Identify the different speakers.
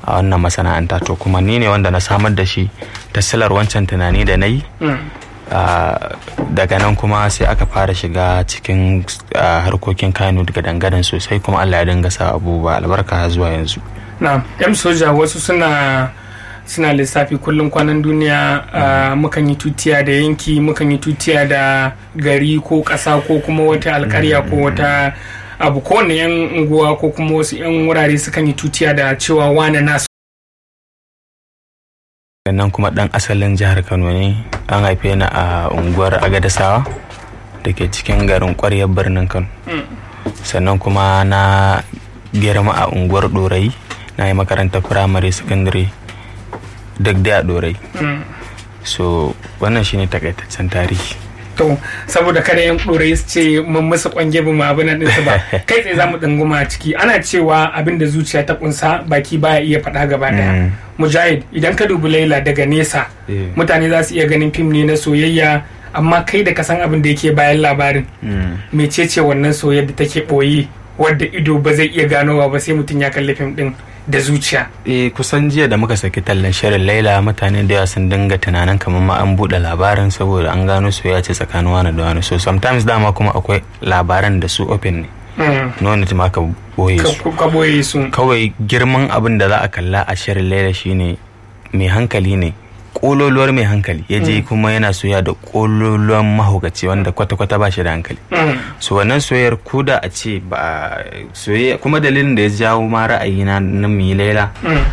Speaker 1: a wannan masana'anta to kuma ni ne wanda na samar da shi ta silar wancan tunani da na yi daga nan kuma sai aka fara shiga cikin harkokin kano daga dangaren sosai kuma allah ya dinga sa abubuwa albarka zuwa yanzu
Speaker 2: na yan soja wasu suna suna lissafi kullum kwanan duniya mukan yi tutiya da yanki mukan yi tutiya da gari ko ƙasa ko kuma wata alkarya ko wata abu ko wani yan unguwa ko kuma wasu yan wurare sukan yi tutiya da cewa wane nasu
Speaker 1: nan kuma dan asalin jihar kano ne an haife ni a unguwar agadasawa da ke cikin garin kwaryar birnin kano sannan kuma na girma a unguwar dorayi na yi makarantar firamare sakandare duk da a dorai so wannan shine takaitaccen tarihi
Speaker 2: to saboda kada yan ɗorai su ce mun musu kwange ba mu abin nan ba kai tsaye za mu ɗanguma a ciki ana cewa abin da zuciya ta kunsa baki baya iya faɗa gaba daya mujahid idan ka dubi laila daga nesa mutane za su iya ganin fim ne na soyayya amma kai da ka san abin da yake bayan labarin mecece wannan soyayya da take ɓoye wadda ido ba zai iya ganowa ba sai mutum ya kalli fim ɗin da zuciya.
Speaker 1: Eh kusan jiya da muka saki tallan shirin Laila mutane da yawa sun dinga tunanin kamar ma an buɗe labarin saboda an gano soyayya ce tsakanin wani da wani so sometimes dama kuma akwai labaran da su open ne. Nuna ma ka boye su.
Speaker 2: Ka boye su.
Speaker 1: Kawai girman abin da za a kalla a shirin Laila shine mai hankali ne kololuwar mai hankali ya je kuma yana soya da kololuwar mahaukaci wanda kwata-kwata ba shi da hankali so wannan soyayyar kuda a ce ba soyayya kuma dalilin da ya jawo ma ra'ayi na na laila